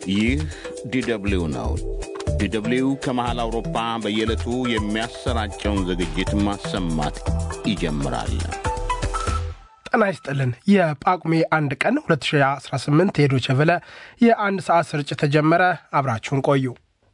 ይህ ዲደብሊው ነው። ዲደብሊው ከመሃል አውሮፓ በየዕለቱ የሚያሰራጨውን ዝግጅት ማሰማት ይጀምራል። ጤና ይስጥልን። የጳጉሜ አንድ ቀን 2018 የዶቼ ቬለ የአንድ ሰዓት ስርጭት ተጀመረ። አብራችሁን ቆዩ።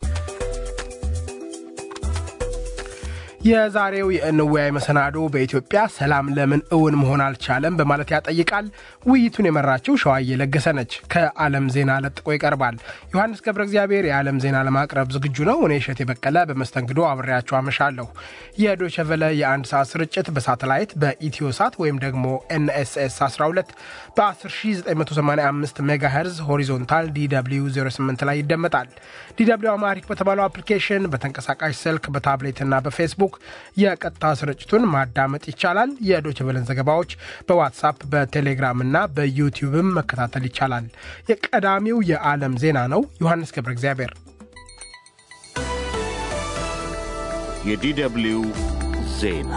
የዛሬው የእንወያይ መሰናዶ በኢትዮጵያ ሰላም ለምን እውን መሆን አልቻለም በማለት ያጠይቃል። ውይይቱን የመራችው ሸዋዬ ለገሰ ነች። ከዓለም ዜና ለጥቆ ይቀርባል። ዮሐንስ ገብረ እግዚአብሔር የዓለም ዜና ለማቅረብ ዝግጁ ነው። እኔ እሸቴ በቀለ በመስተንግዶ አብሬያቸው አመሻለሁ። የዶቼ ቬለ የአንድ ሰዓት ስርጭት በሳተላይት በኢትዮ ሳት ወይም ደግሞ ኤንኤስኤስ 12 በ10985 ሜጋሄርዝ ሆሪዞንታል ዲw 08 ላይ ይደመጣል። ዲw አማሪክ በተባለው አፕሊኬሽን በተንቀሳቃሽ ስልክ በታብሌትና በፌስቡክ የቀጥታ ስርጭቱን ማዳመጥ ይቻላል። የዶቼ ቬለን ዘገባዎች በዋትሳፕ በቴሌግራም እና በዩቲዩብም መከታተል ይቻላል። የቀዳሚው የዓለም ዜና ነው። ዮሐንስ ገብረ እግዚአብሔር የዲደብሊው ዜና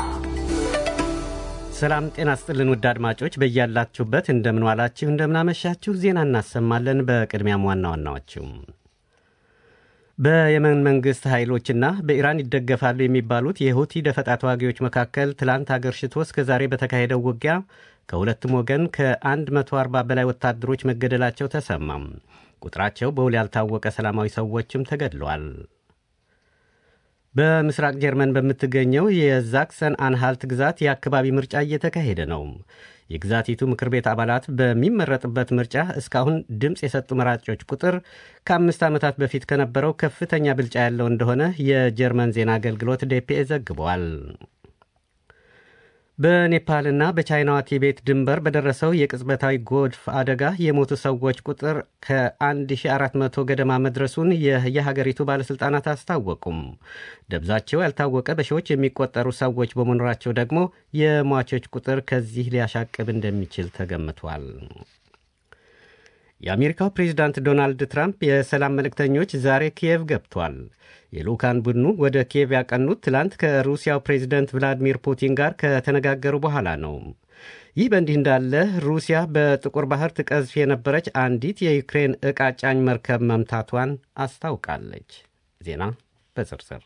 ሰላም ጤና ስጥልን ውድ አድማጮች በያላችሁበት እንደምንዋላችሁ እንደምናመሻችሁ ዜና እናሰማለን። በቅድሚያም ዋና ዋናዎችም በየመን መንግሥት ኃይሎችና በኢራን ይደገፋሉ የሚባሉት የሁቲ ደፈጣ ተዋጊዎች መካከል ትላንት አገርሽቶ እስከ ዛሬ በተካሄደው ውጊያ ከሁለቱም ወገን ከ140 በላይ ወታደሮች መገደላቸው ተሰማም። ቁጥራቸው በውል ያልታወቀ ሰላማዊ ሰዎችም ተገድለዋል። በምስራቅ ጀርመን በምትገኘው የዛክሰን አንሃልት ግዛት የአካባቢ ምርጫ እየተካሄደ ነው። የግዛቲቱ ምክር ቤት አባላት በሚመረጥበት ምርጫ እስካሁን ድምፅ የሰጡ መራጮች ቁጥር ከአምስት ዓመታት በፊት ከነበረው ከፍተኛ ብልጫ ያለው እንደሆነ የጀርመን ዜና አገልግሎት ዴፒኤ ዘግቧል። በኔፓልና በቻይናዋ ቲቤት ድንበር በደረሰው የቅጽበታዊ ጎርፍ አደጋ የሞቱ ሰዎች ቁጥር ከ1400 ገደማ መድረሱን የሀገሪቱ ባለሥልጣናት አስታወቁም። ደብዛቸው ያልታወቀ በሺዎች የሚቆጠሩ ሰዎች በመኖራቸው ደግሞ የሟቾች ቁጥር ከዚህ ሊያሻቅብ እንደሚችል ተገምቷል። የአሜሪካው ፕሬዚዳንት ዶናልድ ትራምፕ የሰላም መልእክተኞች ዛሬ ኪየቭ ገብቷል። የልዑካን ቡድኑ ወደ ኪየቭ ያቀኑት ትላንት ከሩሲያው ፕሬዚደንት ቭላዲሚር ፑቲን ጋር ከተነጋገሩ በኋላ ነው። ይህ በእንዲህ እንዳለ ሩሲያ በጥቁር ባህር ትቀዝፍ የነበረች አንዲት የዩክሬን ዕቃ ጫኝ መርከብ መምታቷን አስታውቃለች። ዜና በዝርዝር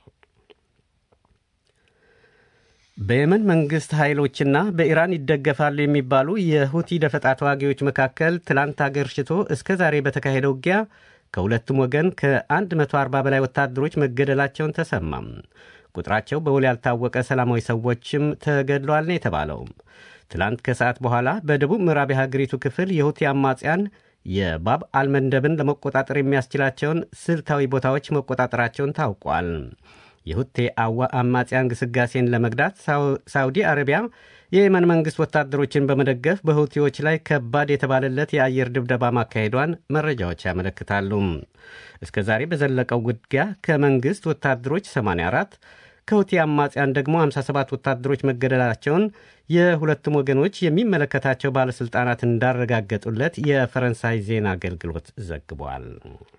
በየመን መንግሥት ኃይሎችና በኢራን ይደገፋሉ የሚባሉ የሁቲ ደፈጣ ተዋጊዎች መካከል ትላንት አገርሽቶ እስከ ዛሬ በተካሄደው ውጊያ ከሁለቱም ወገን ከ140 በላይ ወታደሮች መገደላቸውን ተሰማም። ቁጥራቸው በውል ያልታወቀ ሰላማዊ ሰዎችም ተገድለዋል ነው የተባለው። ትላንት ከሰዓት በኋላ በደቡብ ምዕራብ የሀገሪቱ ክፍል የሁቲ አማጽያን የባብ አልመንደብን ለመቆጣጠር የሚያስችላቸውን ስልታዊ ቦታዎች መቆጣጠራቸውን ታውቋል። የሁቴ አዋ አማጽያን ግስጋሴን ለመግዳት ሳውዲ አረቢያ የየመን መንግሥት ወታደሮችን በመደገፍ በሁቲዎች ላይ ከባድ የተባለለት የአየር ድብደባ ማካሄዷን መረጃዎች ያመለክታሉ። እስከ ዛሬ በዘለቀው ውጊያ ከመንግሥት ወታደሮች 84 ከሁቲ አማጽያን ደግሞ 57 ወታደሮች መገደላቸውን የሁለቱም ወገኖች የሚመለከታቸው ባለሥልጣናት እንዳረጋገጡለት የፈረንሳይ ዜና አገልግሎት ዘግቧል።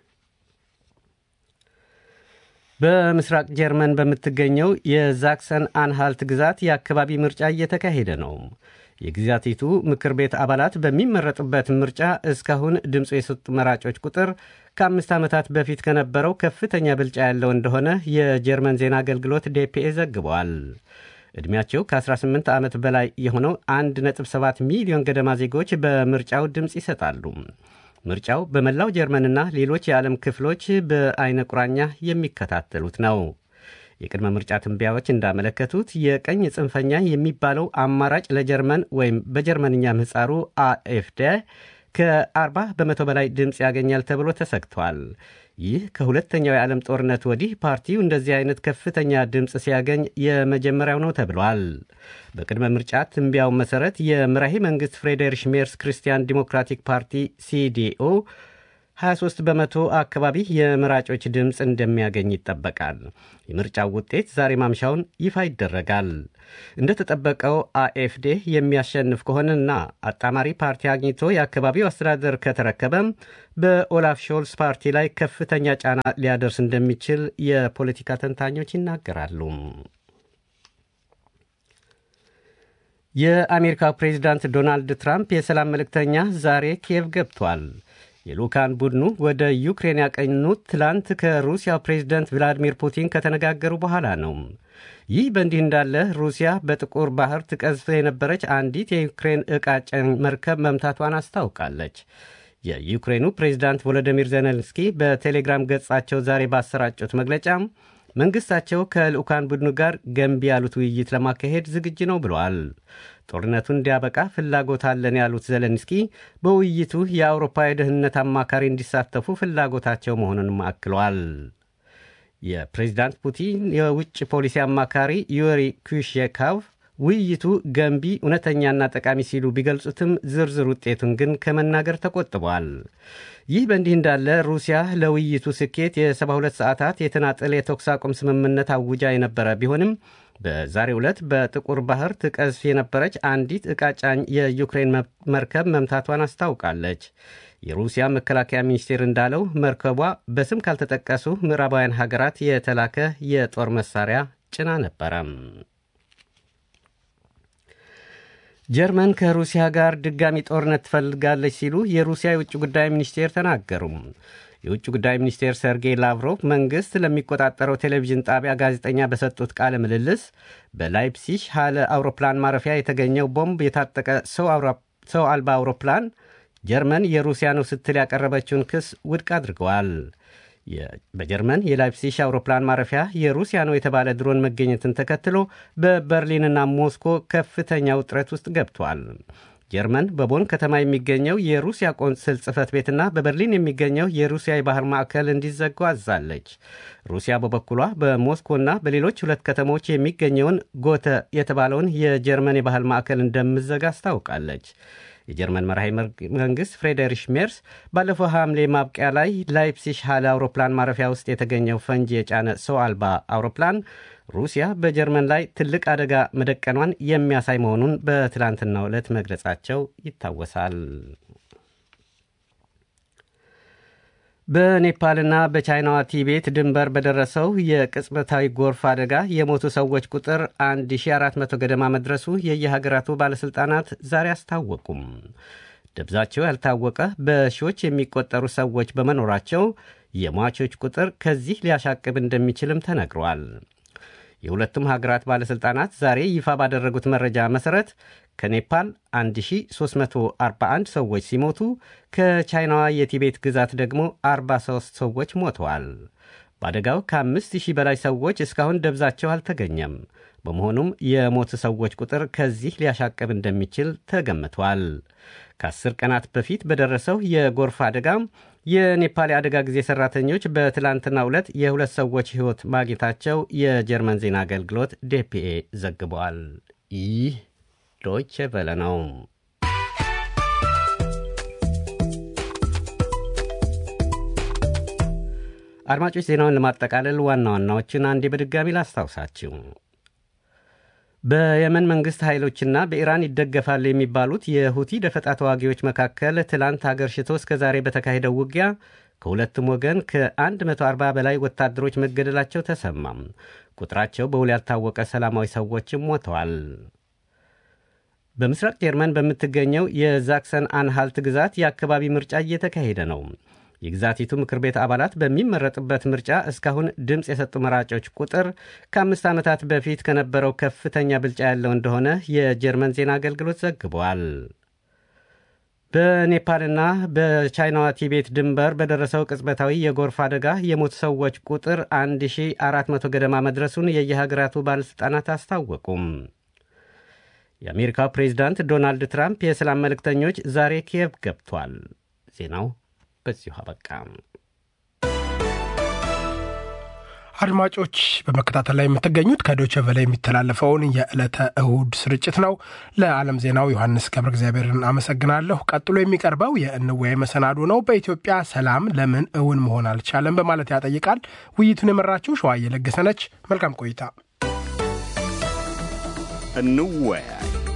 በምስራቅ ጀርመን በምትገኘው የዛክሰን አንሃልት ግዛት የአካባቢ ምርጫ እየተካሄደ ነው። የግዛቲቱ ምክር ቤት አባላት በሚመረጡበት ምርጫ እስካሁን ድምፁ የሰጡ መራጮች ቁጥር ከአምስት ዓመታት በፊት ከነበረው ከፍተኛ ብልጫ ያለው እንደሆነ የጀርመን ዜና አገልግሎት ዴፒኤ ዘግቧል። ዕድሜያቸው ከ18 ዓመት በላይ የሆነው 1.7 ሚሊዮን ገደማ ዜጎች በምርጫው ድምፅ ይሰጣሉ። ምርጫው በመላው ጀርመንና ሌሎች የዓለም ክፍሎች በአይነ ቁራኛ የሚከታተሉት ነው። የቅድመ ምርጫ ትንበያዎች እንዳመለከቱት የቀኝ ጽንፈኛ የሚባለው አማራጭ ለጀርመን ወይም በጀርመንኛ ምህጻሩ አኤፍደ ከ40 በመቶ በላይ ድምፅ ያገኛል ተብሎ ተሰግቷል። ይህ ከሁለተኛው የዓለም ጦርነት ወዲህ ፓርቲው እንደዚህ አይነት ከፍተኛ ድምፅ ሲያገኝ የመጀመሪያው ነው ተብሏል። በቅድመ ምርጫ ትንቢያው መሠረት የምራሄ መንግሥት ፍሬዴሪሽ ሜርስ ክርስቲያን ዲሞክራቲክ ፓርቲ ሲዲኦ 23 በመቶ አካባቢ የመራጮች ድምፅ እንደሚያገኝ ይጠበቃል። የምርጫው ውጤት ዛሬ ማምሻውን ይፋ ይደረጋል። እንደተጠበቀው አኤፍዴ የሚያሸንፍ ከሆነና አጣማሪ ፓርቲ አግኝቶ የአካባቢው አስተዳደር ከተረከበም በኦላፍ ሾልስ ፓርቲ ላይ ከፍተኛ ጫና ሊያደርስ እንደሚችል የፖለቲካ ተንታኞች ይናገራሉ። የአሜሪካው ፕሬዚዳንት ዶናልድ ትራምፕ የሰላም መልእክተኛ ዛሬ ኪየቭ ገብቷል። የልኡካን ቡድኑ ወደ ዩክሬን ያቀኑት ትላንት ከሩሲያው ፕሬዝደንት ቭላዲሚር ፑቲን ከተነጋገሩ በኋላ ነው። ይህ በእንዲህ እንዳለ ሩሲያ በጥቁር ባህር ትቀዝፍ የነበረች አንዲት የዩክሬን ዕቃ ጫኝ መርከብ መምታቷን አስታውቃለች። የዩክሬኑ ፕሬዝዳንት ቮሎዲሚር ዜሌንስኪ በቴሌግራም ገጻቸው ዛሬ ባሰራጩት መግለጫ መንግሥታቸው ከልዑካን ቡድኑ ጋር ገንቢ ያሉት ውይይት ለማካሄድ ዝግጁ ነው ብለዋል። ጦርነቱን እንዲያበቃ ፍላጎት አለን ያሉት ዜሌንስኪ በውይይቱ የአውሮፓ የደህንነት አማካሪ እንዲሳተፉ ፍላጎታቸው መሆኑንም አክለዋል። የፕሬዚዳንት ፑቲን የውጭ ፖሊሲ አማካሪ ዩሪ ኩሽካቭ ውይይቱ ገንቢ፣ እውነተኛና ጠቃሚ ሲሉ ቢገልጹትም ዝርዝር ውጤቱን ግን ከመናገር ተቆጥቧል። ይህ በእንዲህ እንዳለ ሩሲያ ለውይይቱ ስኬት የ72 ሰዓታት የተናጠል የተኩስ አቁም ስምምነት አውጃ የነበረ ቢሆንም በዛሬው ዕለት በጥቁር ባህር ትቀዝፍ የነበረች አንዲት ዕቃ ጫኝ የዩክሬን መርከብ መምታቷን አስታውቃለች። የሩሲያ መከላከያ ሚኒስቴር እንዳለው መርከቧ በስም ካልተጠቀሱ ምዕራባውያን ሀገራት የተላከ የጦር መሳሪያ ጭና ነበረም። ጀርመን ከሩሲያ ጋር ድጋሚ ጦርነት ትፈልጋለች ሲሉ የሩሲያ የውጭ ጉዳይ ሚኒስቴር ተናገሩ። የውጭ ጉዳይ ሚኒስቴር ሰርጌይ ላቭሮቭ መንግሥት ለሚቆጣጠረው ቴሌቪዥን ጣቢያ ጋዜጠኛ በሰጡት ቃለ ምልልስ በላይፕሲሽ ሃለ አውሮፕላን ማረፊያ የተገኘው ቦምብ የታጠቀ ሰው አልባ አውሮፕላን ጀርመን የሩሲያ ነው ስትል ያቀረበችውን ክስ ውድቅ አድርገዋል። በጀርመን የላይፕሲሽ አውሮፕላን ማረፊያ የሩሲያ ነው የተባለ ድሮን መገኘትን ተከትሎ በበርሊንና ሞስኮ ከፍተኛ ውጥረት ውስጥ ገብቷል። ጀርመን በቦን ከተማ የሚገኘው የሩሲያ ቆንስል ጽሕፈት ቤትና በበርሊን የሚገኘው የሩሲያ የባህር ማዕከል እንዲዘጉ አዛለች። ሩሲያ በበኩሏ በሞስኮና በሌሎች ሁለት ከተሞች የሚገኘውን ጎተ የተባለውን የጀርመን የባህል ማዕከል እንደምዘጋ አስታውቃለች። የጀርመን መራሄ መንግሥት ፍሬዴሪሽ ሜርስ ባለፈው ሐምሌ ማብቂያ ላይ ላይፕሲሽ ሃለ አውሮፕላን ማረፊያ ውስጥ የተገኘው ፈንጂ የጫነ ሰው አልባ አውሮፕላን ሩሲያ በጀርመን ላይ ትልቅ አደጋ መደቀኗን የሚያሳይ መሆኑን በትላንትናው ዕለት መግለጻቸው ይታወሳል። በኔፓልና በቻይናዋ ቲቤት ድንበር በደረሰው የቅጽበታዊ ጎርፍ አደጋ የሞቱ ሰዎች ቁጥር 1400 ገደማ መድረሱ የየሀገራቱ ባለሥልጣናት ዛሬ አስታወቁም። ደብዛቸው ያልታወቀ በሺዎች የሚቆጠሩ ሰዎች በመኖራቸው የሟቾች ቁጥር ከዚህ ሊያሻቅብ እንደሚችልም ተነግሯል። የሁለቱም ሀገራት ባለሥልጣናት ዛሬ ይፋ ባደረጉት መረጃ መሠረት ከኔፓል 1341 ሰዎች ሲሞቱ ከቻይናዋ የቲቤት ግዛት ደግሞ 43 ሰዎች ሞተዋል። በአደጋው ከ5000 በላይ ሰዎች እስካሁን ደብዛቸው አልተገኘም። በመሆኑም የሞቱ ሰዎች ቁጥር ከዚህ ሊያሻቅብ እንደሚችል ተገምቷል። ከአስር ቀናት በፊት በደረሰው የጎርፍ አደጋ የኔፓል የአደጋ ጊዜ ሠራተኞች በትላንትናው ዕለት የሁለት ሰዎች ሕይወት ማግኘታቸው የጀርመን ዜና አገልግሎት ዴፒኤ ዘግቧል። ይህ ዶይቼ ቬለ ነው። አድማጮች ዜናውን ለማጠቃለል ዋና ዋናዎችን አንዴ በድጋሚ ላስታውሳችሁ። በየመን መንግሥት ኃይሎችና በኢራን ይደገፋሉ የሚባሉት የሁቲ ደፈጣ ተዋጊዎች መካከል ትላንት አገር ሽቶ እስከ ዛሬ በተካሄደው ውጊያ ከሁለቱም ወገን ከ140 በላይ ወታደሮች መገደላቸው ተሰማም። ቁጥራቸው በውል ያልታወቀ ሰላማዊ ሰዎችም ሞተዋል። በምስራቅ ጀርመን በምትገኘው የዛክሰን አንሃልት ግዛት የአካባቢ ምርጫ እየተካሄደ ነው። የግዛቲቱ ምክር ቤት አባላት በሚመረጥበት ምርጫ እስካሁን ድምፅ የሰጡ መራጮች ቁጥር ከአምስት ዓመታት በፊት ከነበረው ከፍተኛ ብልጫ ያለው እንደሆነ የጀርመን ዜና አገልግሎት ዘግቧል። በኔፓልና በቻይናዋ ቲቤት ድንበር በደረሰው ቅጽበታዊ የጎርፍ አደጋ የሞቱ ሰዎች ቁጥር 1400 ገደማ መድረሱን የየሀገራቱ ባለሥልጣናት አስታወቁም። የአሜሪካው ፕሬዚዳንት ዶናልድ ትራምፕ የሰላም መልእክተኞች ዛሬ ኪየቭ ገብቷል። ዜናው በዚሁ አበቃ። አድማጮች በመከታተል ላይ የምትገኙት ከዶቸ ቨለ የሚተላለፈውን የዕለተ እሁድ ስርጭት ነው። ለዓለም ዜናው ዮሐንስ ገብረ እግዚአብሔርን አመሰግናለሁ። ቀጥሎ የሚቀርበው የእንወያይ መሰናዶ ነው። በኢትዮጵያ ሰላም ለምን እውን መሆን አልቻለም በማለት ያጠይቃል። ውይይቱን የመራችው ሸዋዬ ለገሰ ነች። መልካም ቆይታ። እንወያይ።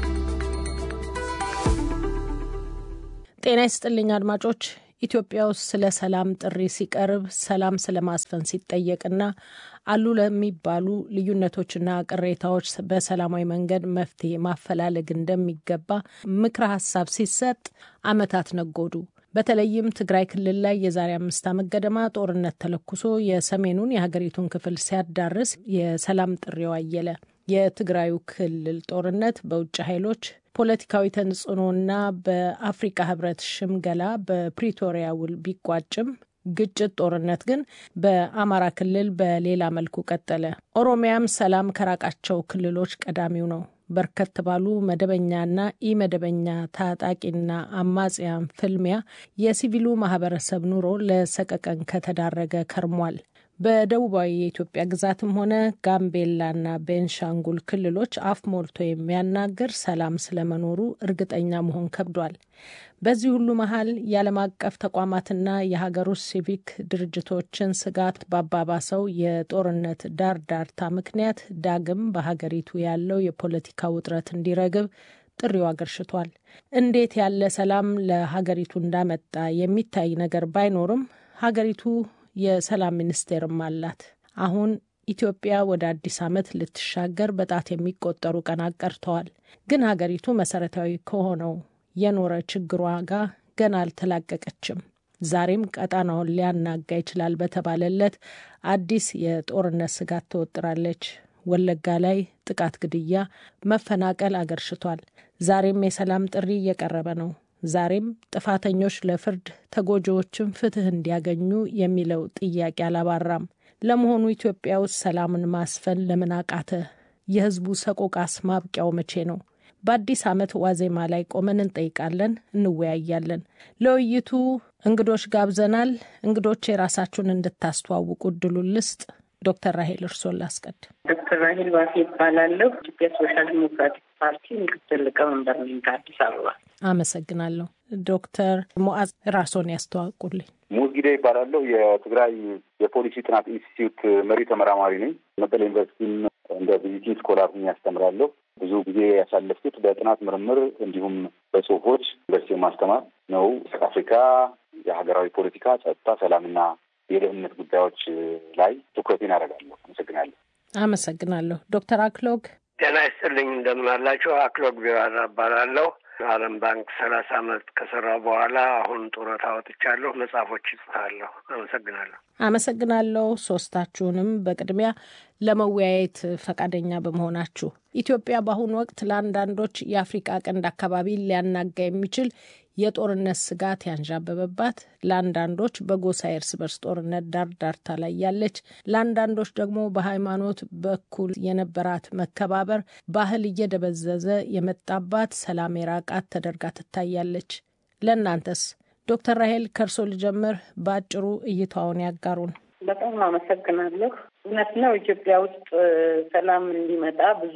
ጤና ይስጥልኝ አድማጮች። ኢትዮጵያ ውስጥ ስለ ሰላም ጥሪ ሲቀርብ ሰላም ስለ ማስፈን ሲጠየቅና አሉ ለሚባሉ ልዩነቶችና ቅሬታዎች በሰላማዊ መንገድ መፍትሄ ማፈላለግ እንደሚገባ ምክረ ሀሳብ ሲሰጥ ዓመታት ነጎዱ። በተለይም ትግራይ ክልል ላይ የዛሬ አምስት ዓመት ገደማ ጦርነት ተለኩሶ የሰሜኑን የሀገሪቱን ክፍል ሲያዳርስ የሰላም ጥሪው አየለ። የትግራዩ ክልል ጦርነት በውጭ ኃይሎች ፖለቲካዊ ተጽዕኖና በአፍሪካ ህብረት ሽምገላ በፕሪቶሪያ ውል ቢቋጭም ግጭት፣ ጦርነት ግን በአማራ ክልል በሌላ መልኩ ቀጠለ። ኦሮሚያም ሰላም ከራቃቸው ክልሎች ቀዳሚው ነው። በርከት ባሉ መደበኛና ኢመደበኛ ታጣቂና አማጽያን ፍልሚያ የሲቪሉ ማህበረሰብ ኑሮ ለሰቀቀን ከተዳረገ ከርሟል። በደቡባዊ የኢትዮጵያ ግዛትም ሆነ ጋምቤላና ቤንሻንጉል ክልሎች አፍ ሞልቶ የሚያናግር ሰላም ስለመኖሩ እርግጠኛ መሆን ከብዷል። በዚህ ሁሉ መሀል የዓለም አቀፍ ተቋማትና የሀገር ውስጥ ሲቪክ ድርጅቶችን ስጋት ባባባሰው የጦርነት ዳር ዳርታ ምክንያት ዳግም በሀገሪቱ ያለው የፖለቲካ ውጥረት እንዲረግብ ጥሪው አገርሽቷል። እንዴት ያለ ሰላም ለሀገሪቱ እንዳመጣ የሚታይ ነገር ባይኖርም ሀገሪቱ የሰላም ሚኒስቴርም አላት። አሁን ኢትዮጵያ ወደ አዲስ ዓመት ልትሻገር በጣት የሚቆጠሩ ቀናት ቀርተዋል። ግን ሀገሪቱ መሰረታዊ ከሆነው የኖረ ችግሯ ጋር ገና አልተላቀቀችም። ዛሬም ቀጣናውን ሊያናጋ ይችላል በተባለለት አዲስ የጦርነት ስጋት ተወጥራለች። ወለጋ ላይ ጥቃት፣ ግድያ፣ መፈናቀል አገርሽቷል። ዛሬም የሰላም ጥሪ እየቀረበ ነው። ዛሬም ጥፋተኞች ለፍርድ ተጎጂዎችን ፍትህ እንዲያገኙ የሚለው ጥያቄ አላባራም። ለመሆኑ ኢትዮጵያ ውስጥ ሰላምን ማስፈን ለምን አቃተ? የህዝቡ ሰቆቃስ ማብቂያው መቼ ነው? በአዲስ ዓመት ዋዜማ ላይ ቆመን እንጠይቃለን፣ እንወያያለን። ለውይይቱ እንግዶች ጋብዘናል። እንግዶች የራሳችሁን እንድታስተዋውቁ እድሉን ልስጥ። ዶክተር ራሄል እርሶን ላስቀድ። ዶክተር ራሄል ባፌ ይባላለሁ። ኢትዮጵያ ሶሻል ዲሞክራቲክ ፓርቲ ምክትል ሊቀመንበር ነኝ ከአዲስ አበባ። አመሰግናለሁ። ዶክተር ሞዓዝ ራስዎን ያስተዋውቁልኝ። ሙዝጊዳ ይባላለሁ። የትግራይ የፖሊሲ ጥናት ኢንስቲትዩት መሪ ተመራማሪ ነኝ። መቀሌ ዩኒቨርሲቲም እንደ ቪዚቲንግ ስኮላር ያስተምራለሁ። ብዙ ጊዜ ያሳለፍኩት በጥናት ምርምር እንዲሁም በጽሁፎች ዩኒቨርሲቲ ማስተማር ነው። አፍሪካ የሀገራዊ ፖለቲካ፣ ጸጥታ፣ ሰላምና የደህንነት ጉዳዮች ላይ ትኩረቴን አደርጋለሁ። አመሰግናለሁ። አመሰግናለሁ። ዶክተር አክሎግ ጤና ይስጥልኝ። እንደምን አላችሁ? አክሎግ ቢራራ እባላለሁ። ዓለም ባንክ ሰላሳ አመት ከሰራው በኋላ አሁን ጡረታ ወጥቻለሁ። መጽሐፎች ይጽፋለሁ። አመሰግናለሁ። አመሰግናለሁ ሶስታችሁንም በቅድሚያ ለመወያየት ፈቃደኛ በመሆናችሁ። ኢትዮጵያ በአሁኑ ወቅት ለአንዳንዶች የአፍሪቃ ቀንድ አካባቢ ሊያናጋ የሚችል የጦርነት ስጋት ያንዣበበባት፣ ለአንዳንዶች በጎሳ የእርስ በርስ ጦርነት ዳር ዳርታ ላይ ያለች፣ ለአንዳንዶች ደግሞ በሃይማኖት በኩል የነበራት መከባበር ባህል እየደበዘዘ የመጣባት ሰላም የራቃት ተደርጋ ትታያለች። ለእናንተስ? ዶክተር ራሄል ከእርሶ ልጀምር። በአጭሩ እይታውን ያጋሩን። በጣም አመሰግናለሁ። እውነት ነው ኢትዮጵያ ውስጥ ሰላም እንዲመጣ ብዙ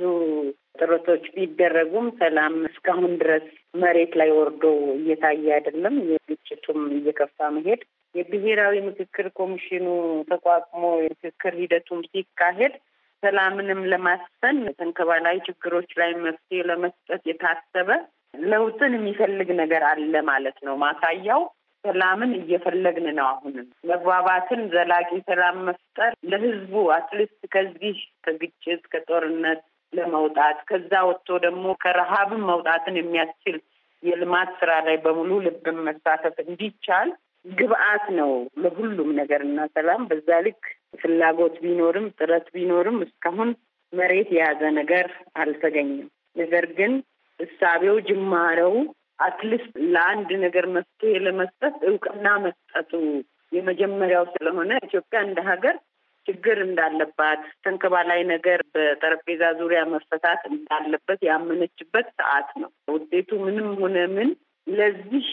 ጥረቶች ቢደረጉም ሰላም እስካሁን ድረስ መሬት ላይ ወርዶ እየታየ አይደለም። የግጭቱም እየከፋ መሄድ የብሔራዊ ምክክር ኮሚሽኑ ተቋቁሞ የምክክር ሂደቱም ሲካሄድ ሰላምንም ለማስፈን ተንከባላይ ችግሮች ላይ መፍትሄ ለመስጠት የታሰበ ለውጥን የሚፈልግ ነገር አለ ማለት ነው። ማሳያው ሰላምን እየፈለግን ነው። አሁንም መግባባትን፣ ዘላቂ ሰላም መፍጠር ለህዝቡ አትሊስት ከዚህ ከግጭት ከጦርነት ለመውጣት ከዛ ወጥቶ ደግሞ ከረሃብን መውጣትን የሚያስችል የልማት ስራ ላይ በሙሉ ልብን መሳተፍ እንዲቻል ግብአት ነው ለሁሉም ነገር እና ሰላም በዛ ልክ ፍላጎት ቢኖርም ጥረት ቢኖርም እስካሁን መሬት የያዘ ነገር አልተገኘም። ነገር ግን እሳቤው ጅማሬው አትሊስት ለአንድ ነገር መፍትሄ ለመስጠት እውቅና መስጠቱ የመጀመሪያው ስለሆነ ኢትዮጵያ እንደ ሀገር ችግር እንዳለባት ተንከባላይ ነገር በጠረጴዛ ዙሪያ መፈታት እንዳለበት ያመነችበት ሰዓት ነው። ውጤቱ ምንም ሆነ ምን ለዚህ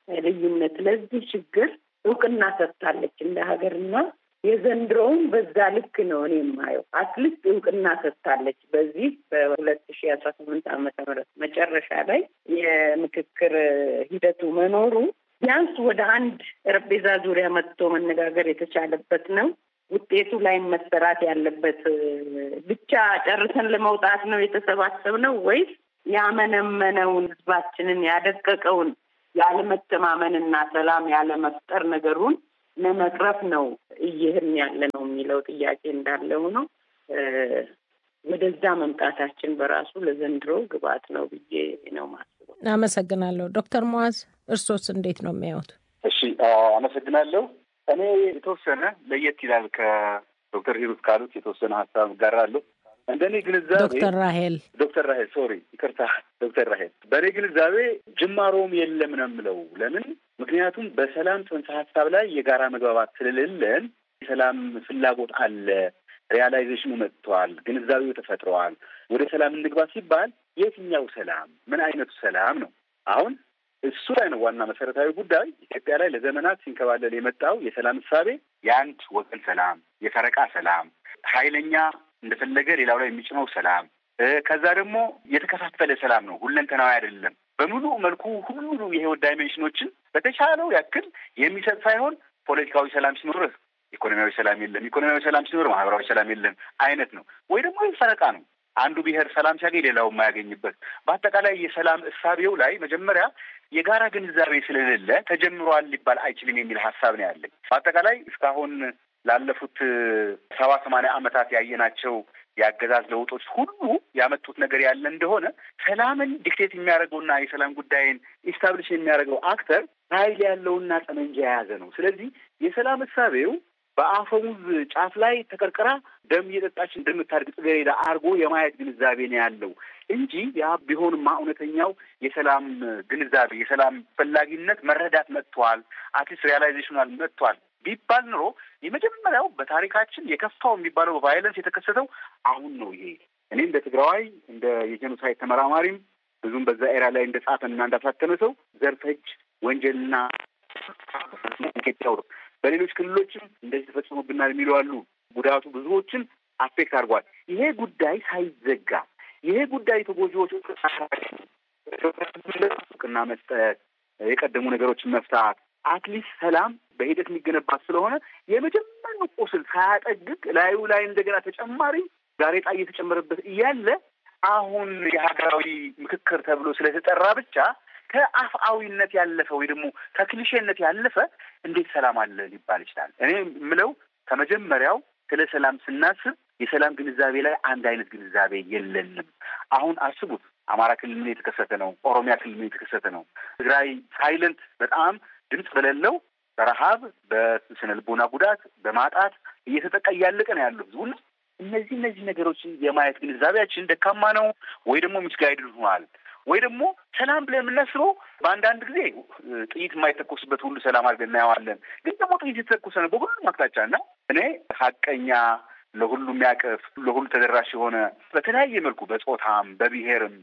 ልዩነት ለዚህ ችግር እውቅና ሰጥታለች እንደ ሀገርና የዘንድሮውን በዛ ልክ ነው እኔ የማየው። አትሊስት እውቅና ሰጥታለች። በዚህ በሁለት ሺ አስራ ስምንት ዓመተ ምህረት መጨረሻ ላይ የምክክር ሂደቱ መኖሩ ቢያንስ ወደ አንድ ጠረጴዛ ዙሪያ መጥቶ መነጋገር የተቻለበት ነው። ውጤቱ ላይ መሰራት ያለበት ብቻ ጨርሰን ለመውጣት ነው የተሰባሰብነው ወይስ ያመነመነውን ህዝባችንን ያደቀቀውን ያለመተማመንና ሰላም ያለመፍጠር ነገሩን ለመቅረፍ ነው እየህን ያለ ነው የሚለው ጥያቄ እንዳለ ሆኖ ወደዛ መምጣታችን በራሱ ለዘንድሮ ግብዓት ነው ብዬ ነው ማስበው። አመሰግናለሁ። ዶክተር ሙዓዝ እርሶስ እንዴት ነው የሚያዩት? እሺ አመሰግናለሁ። እኔ የተወሰነ ለየት ይላል ከዶክተር ሂሩት ካሉት የተወሰነ ሀሳብ እጋራለሁ። እንደ እኔ ግንዛቤ ዶክተር ራሄል ዶክተር ራሄል ሶሪ ይቅርታ ዶክተር ራሄል በእኔ ግንዛቤ ጅማሮም የለም ነው የምለው። ለምን? ምክንያቱም በሰላም ጽንሰ ሀሳብ ላይ የጋራ መግባባት ስለሌለን የሰላም ፍላጎት አለ፣ ሪያላይዜሽኑ መጥቷል፣ ግንዛቤው ተፈጥረዋል። ወደ ሰላም እንግባ ሲባል የትኛው ሰላም፣ ምን አይነቱ ሰላም ነው? አሁን እሱ ላይ ነው ዋና መሰረታዊ ጉዳይ። ኢትዮጵያ ላይ ለዘመናት ሲንከባለል የመጣው የሰላም እሳቤ የአንድ ወገን ሰላም፣ የፈረቃ ሰላም፣ ኃይለኛ እንደፈለገ ሌላው ላይ የሚጭነው ሰላም፣ ከዛ ደግሞ የተከፋፈለ ሰላም ነው። ሁለንተናዊ አይደለም። በሙሉ መልኩ ሁሉ የህይወት ዳይሜንሽኖችን በተቻለው ያክል የሚሰጥ ሳይሆን ፖለቲካዊ ሰላም ሲኖርህ ኢኮኖሚያዊ ሰላም የለም፣ ኢኮኖሚያዊ ሰላም ሲኖር ማህበራዊ ሰላም የለም አይነት ነው። ወይ ደግሞ ፈረቃ ነው። አንዱ ብሔር ሰላም ሲያገኝ ሌላው የማያገኝበት በአጠቃላይ የሰላም እሳቤው ላይ መጀመሪያ የጋራ ግንዛቤ ስለሌለ ተጀምሯል ሊባል አይችልም የሚል ሀሳብ ነው ያለኝ። በአጠቃላይ እስካሁን ላለፉት ሰባ ሰማንያ ዓመታት ያየናቸው የአገዛዝ ለውጦች ሁሉ ያመጡት ነገር ያለ እንደሆነ ሰላምን ዲክቴት የሚያደርገውና የሰላም ጉዳይን ኢስታብሊሽ የሚያደርገው አክተር ኃይል ያለውና ጠመንጃ የያዘ ነው። ስለዚህ የሰላም እሳቤው በአፈሙዝ ጫፍ ላይ ተቀርቅራ ደም እየጠጣች እንደምታድግ ጽጌረዳ አድርጎ የማየት ግንዛቤ ነው ያለው እንጂ ያ ቢሆንማ እውነተኛው የሰላም ግንዛቤ የሰላም ፈላጊነት መረዳት መጥቷል፣ አትሊስት ሪያላይዜሽናል መጥቷል ቢባል ኑሮ የመጀመሪያው በታሪካችን የከፋው የሚባለው ቫይለንስ የተከሰተው አሁን ነው። ይሄ እኔ እንደ ትግራዋይ እንደ የጄኖሳይድ ተመራማሪም ብዙም በዛ ኤራ ላይ እንደ ጻፈና እንዳሳተመ ሰው ዘርፈጅ ወንጀልና ኢትዮጵያ ውስጥ በሌሎች ክልሎችም እንደዚህ ተፈጽሞብናል የሚሉ አሉ። ጉዳቱ ብዙዎችን አፌክት አድርጓል። ይሄ ጉዳይ ሳይዘጋ ይሄ ጉዳይ ተጎጂዎች እውቅና መስጠት፣ የቀደሙ ነገሮችን መፍታት አትሊስት ሰላም በሂደት የሚገነባት ስለሆነ የመጀመሪያው ቁስል ሳያጠግግ ላዩ ላይ እንደገና ተጨማሪ ጋሬጣ እየተጨመረበት እያለ አሁን የሀገራዊ ምክክር ተብሎ ስለተጠራ ብቻ ከአፍአዊነት ያለፈ ወይ ደግሞ ከክሊሼነት ያለፈ እንዴት ሰላም አለ ሊባል ይችላል? እኔ የምለው ከመጀመሪያው ስለ ሰላም ስናስብ የሰላም ግንዛቤ ላይ አንድ አይነት ግንዛቤ የለንም። አሁን አስቡት፣ አማራ ክልል ምን የተከሰተ ነው? ኦሮሚያ ክልል ምን የተከሰተ ነው? ትግራይ ሳይለንት በጣም ድምፅ በሌለው በረሀብ በስነ ልቦና ጉዳት በማጣት እየተጠቃ እያለቀ ነው ያለው ህዝቡና እነዚህ እነዚህ ነገሮችን የማየት ግንዛቤያችን ደካማ ነው ወይ ደግሞ ሚስጋይድ ሆኗል ወይ ደግሞ ሰላም ብለን የምናስበው በአንዳንድ ጊዜ ጥይት የማይተኮስበት ሁሉ ሰላም አድርገን እናየዋለን። ግን ደግሞ ጥይት የተተኮሰ ነው በሁሉም አቅጣጫ እና እኔ ሀቀኛ ለሁሉ የሚያቅፍ ለሁሉ ተደራሽ የሆነ በተለያየ መልኩ በጾታም በብሔርም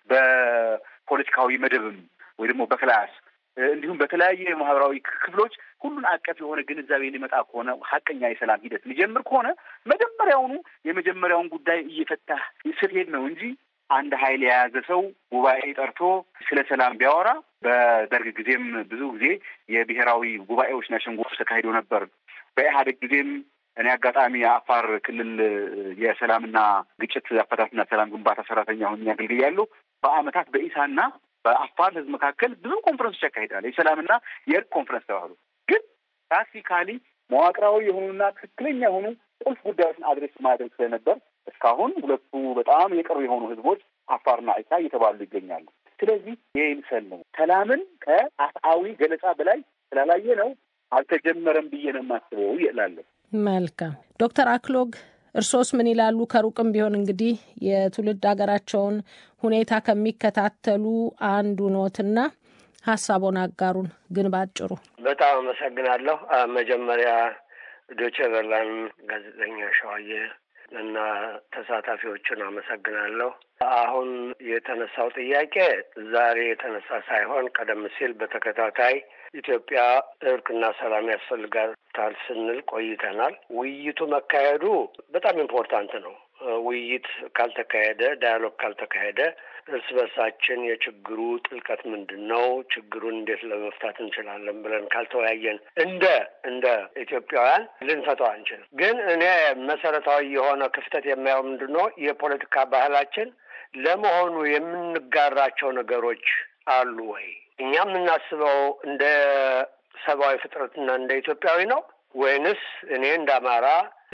በፖለቲካዊ መደብም ወይ ደግሞ በክላስ እንዲሁም በተለያየ ማህበራዊ ክፍሎች ሁሉን አቀፍ የሆነ ግንዛቤ ሊመጣ ከሆነ ሀቀኛ የሰላም ሂደት ሊጀምር ከሆነ መጀመሪያውኑ የመጀመሪያውን ጉዳይ እየፈታህ ስትሄድ ነው እንጂ አንድ ኃይል የያዘ ሰው ጉባኤ ጠርቶ ስለ ሰላም ቢያወራ በደርግ ጊዜም ብዙ ጊዜ የብሔራዊ ጉባኤዎችና ሸንጎች ተካሂዶ ነበር። በኢህአዴግ ጊዜም እኔ አጋጣሚ የአፋር ክልል የሰላምና ግጭት አፈታትና ሰላም ግንባታ ሰራተኛ ሆኜ አገልግያለሁ። በአመታት በኢሳና በአፋር ህዝብ መካከል ብዙ ኮንፈረንሶች ያካሂዳል። የሰላምና የእርቅ ኮንፈረንስ ተባሉ። ግን ፕራክቲካሊ መዋቅራዊ የሆኑና ትክክለኛ የሆኑ ቁልፍ ጉዳዮችን አድሬስ ማድረግ ስለነበር እስካሁን ሁለቱ በጣም የቅርብ የሆኑ ህዝቦች አፋርና ኢሳ እየተባሉ ይገኛሉ። ስለዚህ ይህ ምሰል ነው። ሰላምን ከአፍአዊ ገለጻ በላይ ስላላየ ነው አልተጀመረም ብዬ ነው የማስበው እላለሁ። መልካም ዶክተር አክሎግ እርሶስ ምን ይላሉ? ከሩቅም ቢሆን እንግዲህ የትውልድ ሀገራቸውን ሁኔታ ከሚከታተሉ አንዱ ኖትና ሀሳቦን አጋሩን። ግን ባጭሩ በጣም አመሰግናለሁ። መጀመሪያ ዶቼ ቬለን ጋዜጠኛ ሸዋዬ እና ተሳታፊዎችን አመሰግናለሁ። አሁን የተነሳው ጥያቄ ዛሬ የተነሳ ሳይሆን ቀደም ሲል በተከታታይ ኢትዮጵያ እርቅና ሰላም ያስፈልጋታል ስንል ቆይተናል። ውይይቱ መካሄዱ በጣም ኢምፖርታንት ነው። ውይይት ካልተካሄደ፣ ዳያሎግ ካልተካሄደ እርስ በርሳችን የችግሩ ጥልቀት ምንድን ነው፣ ችግሩን እንዴት ለመፍታት እንችላለን ብለን ካልተወያየን እንደ እንደ ኢትዮጵያውያን ልንፈታው አንችልም። ግን እኔ መሰረታዊ የሆነ ክፍተት የማየው ምንድን ነው የፖለቲካ ባህላችን ለመሆኑ የምንጋራቸው ነገሮች አሉ ወይ? እኛ የምናስበው እንደ ሰብአዊ ፍጥረትና እንደ ኢትዮጵያዊ ነው ወይንስ እኔ እንደ አማራ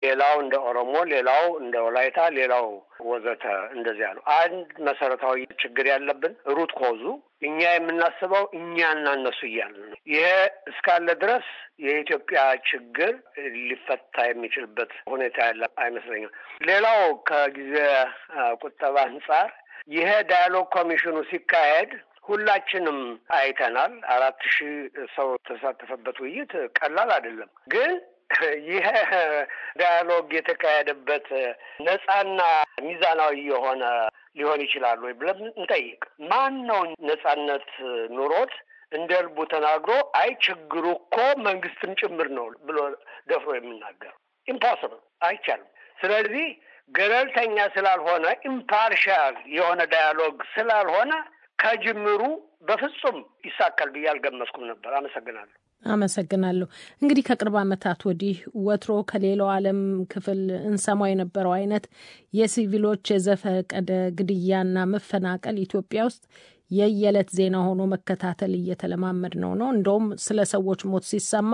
ሌላው እንደ ኦሮሞ፣ ሌላው እንደ ወላይታ፣ ሌላው ወዘተ እንደዚያ ነው። አንድ መሰረታዊ ችግር ያለብን ሩት ኮዙ እኛ የምናስበው እኛና እነሱ እያልን ነው። ይሄ እስካለ ድረስ የኢትዮጵያ ችግር ሊፈታ የሚችልበት ሁኔታ ያለ አይመስለኝም። ሌላው ከጊዜ ቁጠባ አንጻር ይሄ ዳያሎግ ኮሚሽኑ ሲካሄድ ሁላችንም አይተናል። አራት ሺህ ሰው ተሳተፈበት ውይይት ቀላል አይደለም። ግን ይሄ ዳያሎግ የተካሄደበት ነጻና ሚዛናዊ የሆነ ሊሆን ይችላል ወይ ብለን እንጠይቅ። ማን ነው ነጻነት ኑሮት እንደ ልቡ ተናግሮ አይ ችግሩ እኮ መንግስትም ጭምር ነው ብሎ ደፍሮ የሚናገር? ኢምፖስብል፣ አይቻልም። ስለዚህ ገለልተኛ ስላልሆነ ኢምፓርሻል የሆነ ዳያሎግ ስላልሆነ ከጅምሩ በፍጹም ይሳካል ብዬ አልገመትኩም ነበር። አመሰግናለሁ። አመሰግናለሁ። እንግዲህ ከቅርብ ዓመታት ወዲህ ወትሮ ከሌላው ዓለም ክፍል እንሰማው የነበረው አይነት የሲቪሎች የዘፈቀደ ግድያና መፈናቀል ኢትዮጵያ ውስጥ የየዕለት ዜና ሆኖ መከታተል እየተለማመድ ነው ነው እንደውም ስለ ሰዎች ሞት ሲሰማ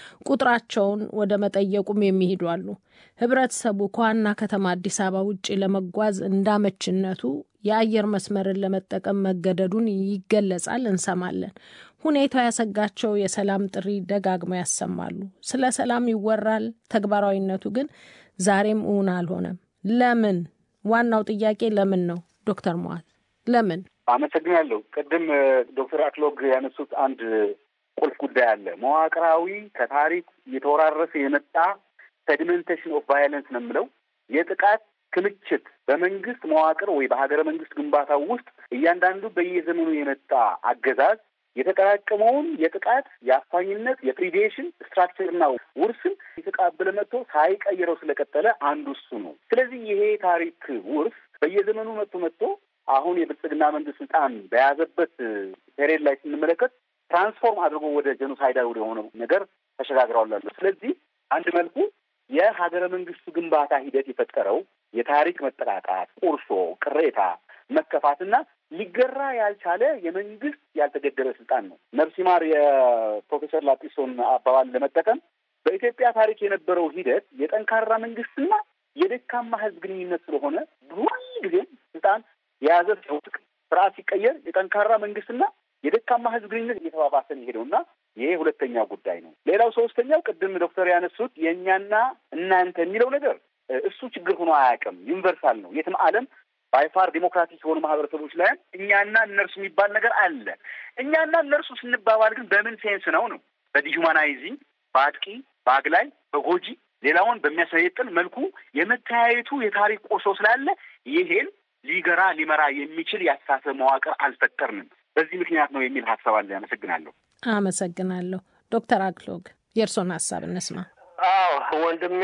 ቁጥራቸውን ወደ መጠየቁም የሚሄዱ አሉ። ህብረተሰቡ ከዋና ከተማ አዲስ አበባ ውጭ ለመጓዝ እንዳመችነቱ የአየር መስመርን ለመጠቀም መገደዱን ይገለጻል፣ እንሰማለን። ሁኔታው ያሰጋቸው የሰላም ጥሪ ደጋግመው ያሰማሉ። ስለ ሰላም ይወራል፣ ተግባራዊነቱ ግን ዛሬም እውን አልሆነም። ለምን? ዋናው ጥያቄ ለምን ነው? ዶክተር መዋል ለምን? አመሰግናለሁ። ቅድም ዶክተር አክሎግ ያነሱት አንድ ቁልፍ ጉዳይ አለ። መዋቅራዊ ከታሪክ እየተወራረሰ የመጣ ሴዲሜንቴሽን ኦፍ ቫዮለንስ ነው የምለው የጥቃት ክምችት በመንግስት መዋቅር ወይ በሀገረ መንግስት ግንባታ ውስጥ እያንዳንዱ በየዘመኑ የመጣ አገዛዝ የተጠራቀመውን የጥቃት የአፋኝነት የፕሪዴሽን ስትራክቸርና ውርስን የተቃበለ መጥቶ ሳይቀይረው ስለቀጠለ አንዱ እሱ ነው። ስለዚህ ይሄ ታሪክ ውርስ በየዘመኑ መጥቶ መጥቶ አሁን የብልጽግና መንግስት ስልጣን በያዘበት ፔሬድ ላይ ስንመለከት ትራንስፎርም አድርጎ ወደ ጀኖሳይዳዊ ወደ ሆነው ነገር ተሸጋግረዋል። ስለዚህ አንድ መልኩ የሀገረ መንግስቱ ግንባታ ሂደት የፈጠረው የታሪክ መጠቃቃት፣ ቁርሾ፣ ቅሬታ፣ መከፋትና ሊገራ ያልቻለ የመንግስት ያልተገደበ ስልጣን ነው። ነፍሲ ማር የፕሮፌሰር ላጲሶን አባባል ለመጠቀም በኢትዮጵያ ታሪክ የነበረው ሂደት የጠንካራ መንግስትና የደካማ ህዝብ ግንኙነት ስለሆነ ሁል ጊዜም ስልጣን የያዘ ሲውጥቅ ስርዓት ሲቀየር የጠንካራ መንግስትና የደካማ ህዝብ ግንኙነት እየተባባሰን የሄደውና ይሄ ሁለተኛው ጉዳይ ነው። ሌላው ሶስተኛው ቅድም ዶክተር ያነሱት የእኛና እናንተ የሚለው ነገር እሱ ችግር ሆኖ አያውቅም። ዩኒቨርሳል ነው። የትም ዓለም ባይፋር ዴሞክራቲክ የሆኑ ማህበረሰቦች ላይም እኛና እነርሱ የሚባል ነገር አለ። እኛና እነርሱ ስንባባል ግን በምን ሴንስ ነው ነው? በዲሁማናይዚንግ በአጥቂ በአግላይ በጎጂ ሌላውን በሚያሰየጥን መልኩ የመተያየቱ የታሪክ ቆርሶ ስላለ ይሄን ሊገራ ሊመራ የሚችል የአስተሳሰብ መዋቅር አልፈጠርንም። በዚህ ምክንያት ነው የሚል ሀሳብ አለ። አመሰግናለሁ። አመሰግናለሁ። ዶክተር አክሎግ የእርስዎን ሀሳብ እንስማ። አዎ ወንድሜ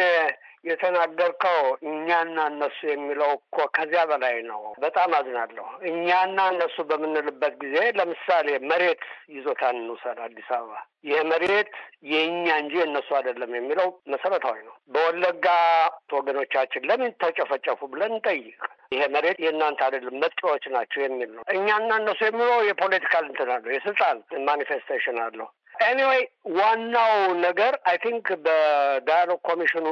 የተናገርከው እኛና እነሱ የሚለው እኮ ከዚያ በላይ ነው። በጣም አዝናለሁ። እኛና እነሱ በምንልበት ጊዜ ለምሳሌ መሬት ይዞታን እንውሰድ። አዲስ አበባ ይህ መሬት የእኛ እንጂ የእነሱ አይደለም የሚለው መሰረታዊ ነው። በወለጋ ወገኖቻችን ለምን ተጨፈጨፉ ብለን እንጠይቅ። ይሄ መሬት የእናንተ አይደለም መጤዎች ናቸው የሚል ነው። እኛና እነሱ የሚለው የፖለቲካል እንትን አለው፣ የስልጣን ማኒፌስቴሽን አለው። ኤኒዌይ ዋናው ነገር አይ ቲንክ በዳያሎግ ኮሚሽኑ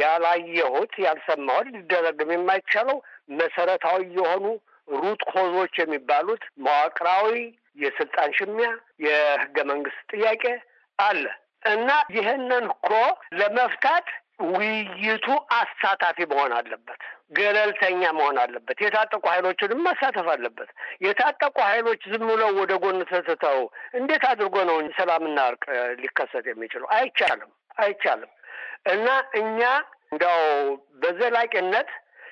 ያላየሁት ያልሰማሁት ሊደረግም የማይቻለው መሰረታዊ የሆኑ ሩት ኮዞች የሚባሉት መዋቅራዊ የስልጣን ሽሚያ፣ የህገ መንግስት ጥያቄ አለ እና ይህንን እኮ ለመፍታት ውይይቱ አሳታፊ መሆን አለበት። ገለልተኛ መሆን አለበት። የታጠቁ ኃይሎችንም ማሳተፍ አለበት። የታጠቁ ኃይሎች ዝም ብለው ወደ ጎን ተትተው እንዴት አድርጎ ነው ሰላምና እርቅ ሊከሰት የሚችለው? አይቻልም፣ አይቻልም። እና እኛ እንዲያው በዘላቂነት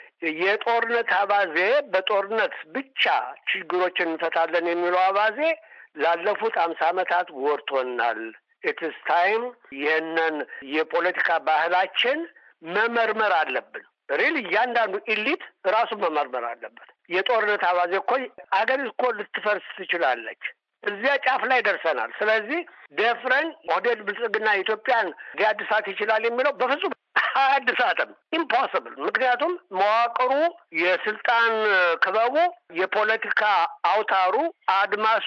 የጦርነት አባዜ በጦርነት ብቻ ችግሮችን እንፈታለን የሚለው አባዜ ላለፉት አምሳ ዓመታት ወርቶናል። ኢትስ ታይም ይህንን የፖለቲካ ባህላችን መመርመር አለብን። ሪል እያንዳንዱ ኢሊት ራሱን መመርመር አለበት። የጦርነት አባዜ እኮ አገር እኮ ልትፈርስ ትችላለች። እዚያ ጫፍ ላይ ደርሰናል። ስለዚህ ደፍረን ኦህዴድ ብልጽግና ኢትዮጵያን ሊያድሳት ይችላል የሚለው በፍጹም አያድሳትም። ኢምፖስብል። ምክንያቱም መዋቅሩ፣ የስልጣን ክበቡ፣ የፖለቲካ አውታሩ፣ አድማሱ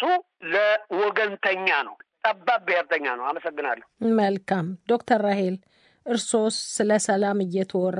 ለወገንተኛ ነው፣ ጠባብ ብሔርተኛ ነው። አመሰግናለሁ። መልካም ዶክተር ራሄል እርሶስ ስለ ሰላም እየተወራ